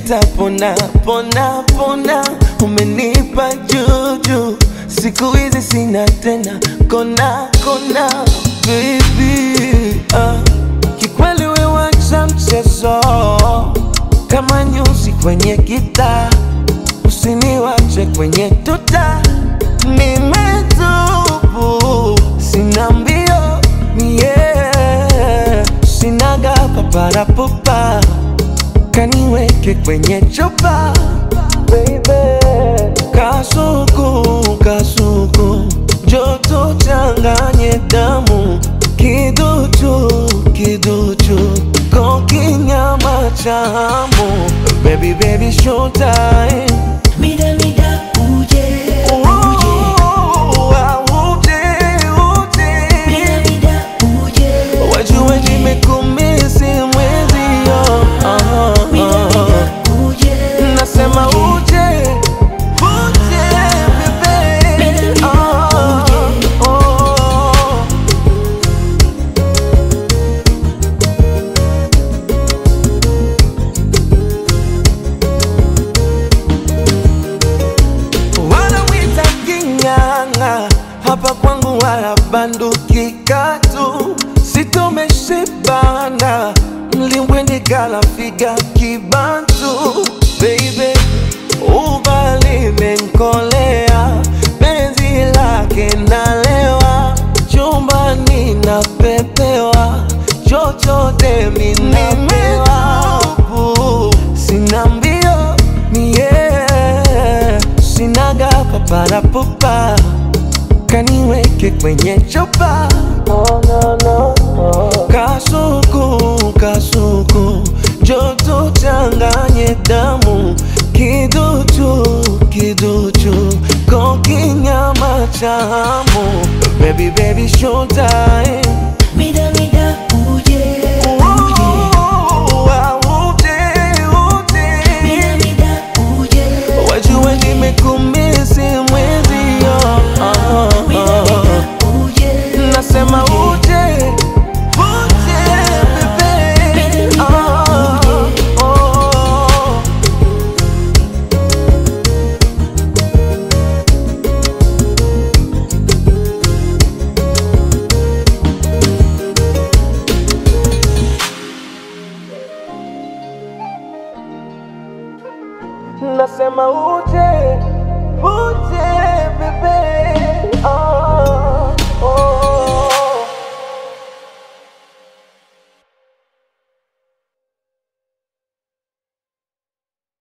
nitapona pona pona, umenipa juju, siku hizi sina tena kona kona, baby ah. Kikweli we wacha mchezo kama nyuzi kwenye gitaa, usiniwache kwenye tuta, nimetubu sina mbio yeah. Sinaga paparapupa kaniweke kwenye chupa baby, kasuku kasuku, joto changanye damu, kiduchu kiduchu, kokinyama cha hamu, baby baby showtime Mida mida uje uje Mida mida uje Wajue nimekumisi mwezio Mida mida uje Nasema uje uje bebe Ah, oh. Wanawita king'ang'a hapa kwangu wala banduki katu sitomeshibana mlimbwende kala figa kibantu baby ubali menkolea penzi lake nalewa chumbani napepewa chochote minapewa sina mbio mie sinaga paparapupa kaniweke kwenye chupa kasuku kasuku joto changanye damu kiduchu kiduchu kokinyama cha hamu baby baby showtime Mida mida uje Mida mida uje Wajue nimekumisi mwezio Mida mida uje Nasema uje uje bebe Ah, oh. Nasema uje uje bebe ah.